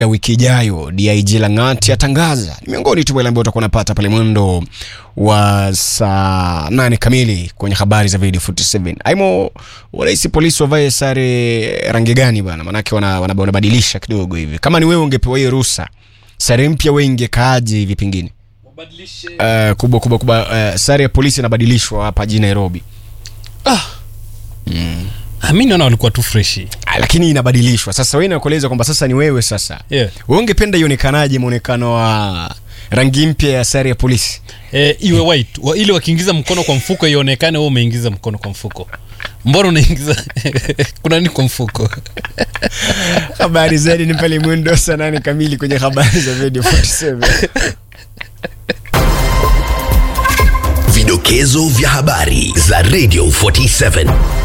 ya wiki ijayo dig langati atangaza ni miongoni tu wale ambao utakuwa unapata pale mwendo wa saa nane kamili kwenye habari za video 47 aimo wanahisi polisi wavae sare rangi gani bana manake wanabadilisha wana, wanabadilisha kidogo hivi kama ni wewe ungepewa hiyo ruhusa sare mpya we ingekaaje hivi pengine uh, kubwa kubwa kubwa uh, sare ya polisi inabadilishwa hapa jijini nairobi Ah, mi naona walikuwa tu freshi Ah, lakini inabadilishwa sasa wewe nakueleza kwamba sasa ni wewe sasa yeah. wewe ungependa ionekanaje mwonekano wa rangi mpya ya sare ya polisi e, iwe white wa, ili wakiingiza mkono kwa mfuko ionekane wewe umeingiza mkono kwa mfuko mbona unaingiza kuna nini kwa mfuko habari zaidi ni pale mwendo saa nane kamili kwenye habari za video 47 Vidokezo vya habari za Radio 47